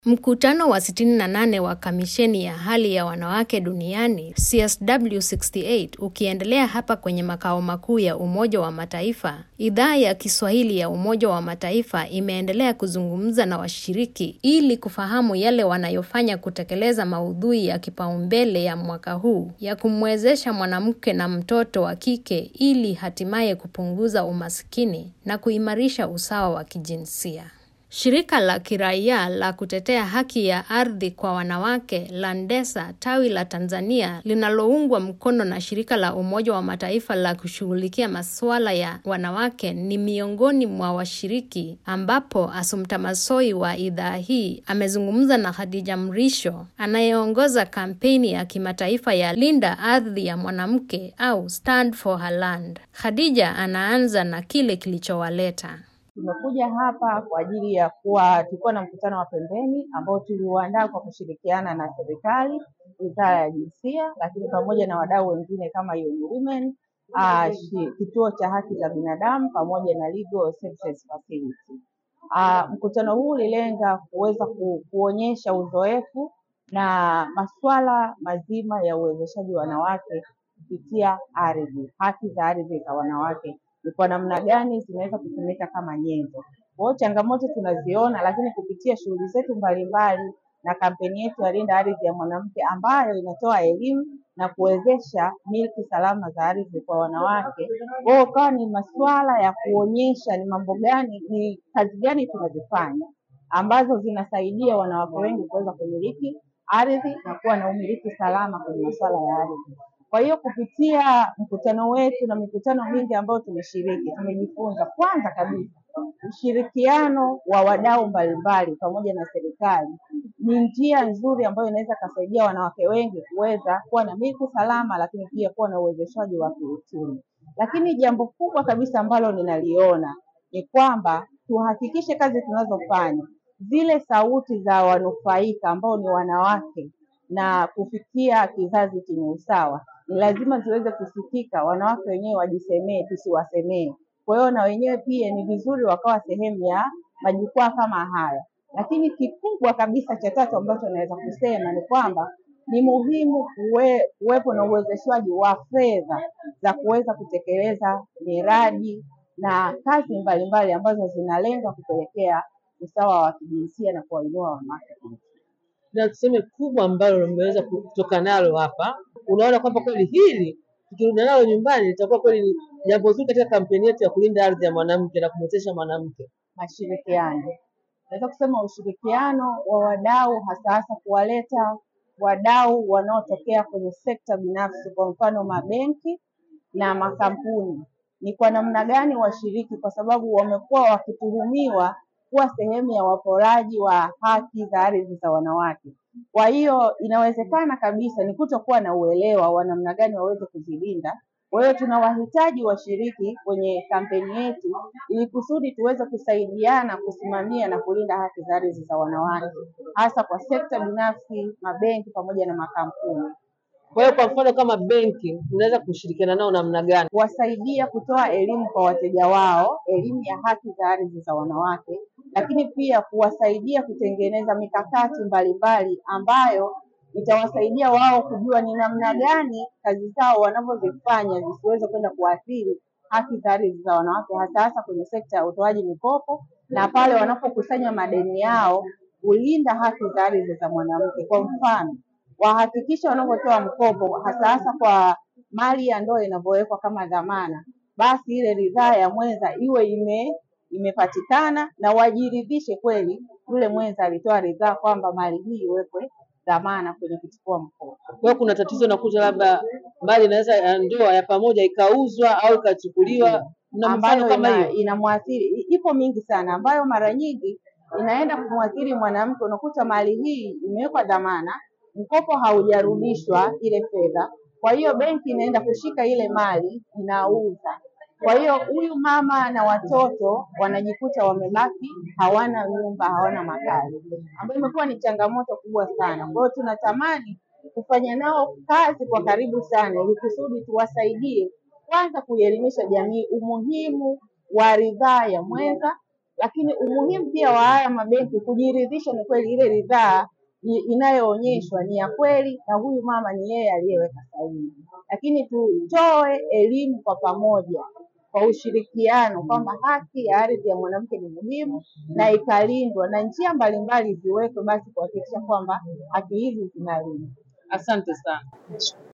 Mkutano wa 68 wa Kamisheni ya Hali ya Wanawake Duniani CSW68 ukiendelea hapa kwenye makao makuu ya Umoja wa Mataifa, idhaa ya Kiswahili ya Umoja wa Mataifa imeendelea kuzungumza na washiriki ili kufahamu yale wanayofanya kutekeleza maudhui ya kipaumbele ya mwaka huu ya kumwezesha mwanamke na mtoto wa kike ili hatimaye kupunguza umaskini na kuimarisha usawa wa kijinsia. Shirika la kiraia la kutetea haki ya ardhi kwa wanawake Landesa tawi la Tanzania linaloungwa mkono na shirika la Umoja wa Mataifa la kushughulikia masuala ya wanawake ni miongoni mwa washiriki, ambapo Assumpta Massoi wa idhaa hii amezungumza na Khadija Mrisho anayeongoza kampeni ya kimataifa ya Linda Ardhi ya Mwanamke au Stand for Her Land. Khadija anaanza na kile kilichowaleta. Tumekuja hapa kwa ajili ya kuwa, tulikuwa na mkutano wa pembeni ambao tuliuandaa kwa kushirikiana na serikali, wizara ya jinsia, lakini pamoja na wadau wengine kama UN Women, uh, kituo cha haki za binadamu pamoja na Legal Services Facility. Uh, mkutano huu ulilenga kuweza ku, kuonyesha uzoefu na masuala mazima ya uwezeshaji wa wanawake kupitia ardhi, haki za ardhi za wanawake ni kwa namna gani zinaweza kutumika kama nyenzo. Kwa hiyo changamoto tunaziona, lakini kupitia shughuli zetu mbalimbali na kampeni yetu ya Linda Ardhi ya Mwanamke ambayo inatoa elimu na kuwezesha milki salama za ardhi kwa wanawake. Kwa hiyo kawa ni masuala ya kuonyesha ni mambo gani, ni kazi gani tunazifanya ambazo zinasaidia wanawake wengi kuweza kumiliki ardhi na kuwa na umiliki salama kwenye masuala ya ardhi. Kwa hiyo kupitia mkutano wetu na mikutano mingi ambayo tumeshiriki, tumejifunza kwanza kabisa ushirikiano wa wadau mbalimbali pamoja na serikali ni njia nzuri ambayo inaweza kasaidia wanawake wengi kuweza kuwa na milki salama, lakini pia kuwa na uwezeshaji wa kiuchumi. Lakini jambo kubwa kabisa ambalo ninaliona ni kwamba tuhakikishe kazi tunazofanya zile sauti za wanufaika ambao ni wanawake na kufikia kizazi chenye usawa ni lazima ziweze kusikika, wanawake wenyewe wajisemee, tusiwasemee. Kwa hiyo na wenyewe pia ni vizuri wakawa sehemu ya majukwaa kama haya. Lakini kikubwa kabisa cha tatu ambacho naweza kusema ni kwamba ni muhimu kuwe, kuwepo na uwezeshwaji wa fedha za kuweza kutekeleza miradi na kazi mbalimbali ambazo zinalenga kupelekea usawa wa kijinsia na kuwainua wanawake na tuseme kubwa ambalo limeweza kutoka nalo hapa, unaona kwamba kweli hili tukirudi nalo nyumbani litakuwa kweli ni jambo zuri katika kampeni yetu ya kulinda ardhi ya mwanamke na kumwezesha mwanamke. Mashirikiano, naweza kusema ushirikiano wa wadau, hasa hasa kuwaleta wadau wanaotokea kwenye sekta binafsi, kwa mfano mabenki na makampuni, ni kwa namna gani washiriki, kwa sababu wamekuwa wakituhumiwa kuwa sehemu ya waporaji wa haki za ardhi za wanawake. Kwa hiyo inawezekana kabisa ni kutokuwa na uelewa wa namna gani waweze kuzilinda. Kwa hiyo tunawahitaji washiriki kwenye kampeni yetu ili kusudi tuweze kusaidiana kusimamia na kulinda haki za ardhi za wanawake, hasa kwa sekta binafsi, mabenki pamoja na makampuni. Kwa hiyo kwa mfano kama benki, unaweza kushirikiana nao namna gani? Kuwasaidia kutoa elimu kwa wateja wao, elimu ya haki za ardhi za wanawake, lakini pia kuwasaidia kutengeneza mikakati mbalimbali ambayo itawasaidia wao kujua ni namna gani kazi zao wanavyozifanya zisiweze kwenda kuathiri haki za ardhi za wanawake, hasa hasa kwenye sekta ya utoaji mikopo na pale wanapokusanya madeni yao, kulinda haki za ardhi za mwanamke. Kwa mfano, wahakikishe wanavyotoa mkopo, hasa hasa kwa mali ya ndoa inavyowekwa kama dhamana, basi ile ridhaa ya mwenza iwe ime imepatikana na wajiridhishe kweli yule mwenza alitoa ridhaa kwamba mali hii iwekwe dhamana kwenye kuchukua mkopo. Kwa hiyo kuna tatizo nakuja, labda mali inaweza ya ndoa ya pamoja ikauzwa au ikachukuliwa, na mfano ambayo kama ina, hiyo. inamwathiri ipo mingi sana, ambayo mara nyingi inaenda kumwathiri mwanamke. Unakuta mali hii imewekwa dhamana, mkopo haujarudishwa ile fedha, kwa hiyo benki inaenda kushika ile mali inauza. Kwa hiyo huyu mama na watoto wanajikuta wamebaki hawana nyumba, hawana makazi, ambayo imekuwa ni changamoto kubwa sana. Kwa hiyo tunatamani kufanya nao kazi kwa karibu sana, ili kusudi tuwasaidie kwanza kuielimisha jamii umuhimu wa ridhaa ya mwenza, lakini umuhimu pia wa haya mabenki kujiridhisha ni kweli ile ridhaa i- inayoonyeshwa ni ya kweli na huyu mama ni yeye aliyeweka sahihi. Lakini tutoe elimu kwa pamoja kwa ushirikiano kwamba haki ya ardhi ya mwanamke ni muhimu na ikalindwa, na njia mbalimbali ziwekwe basi kuhakikisha kwamba haki hizi zinalindwa. Asante sana.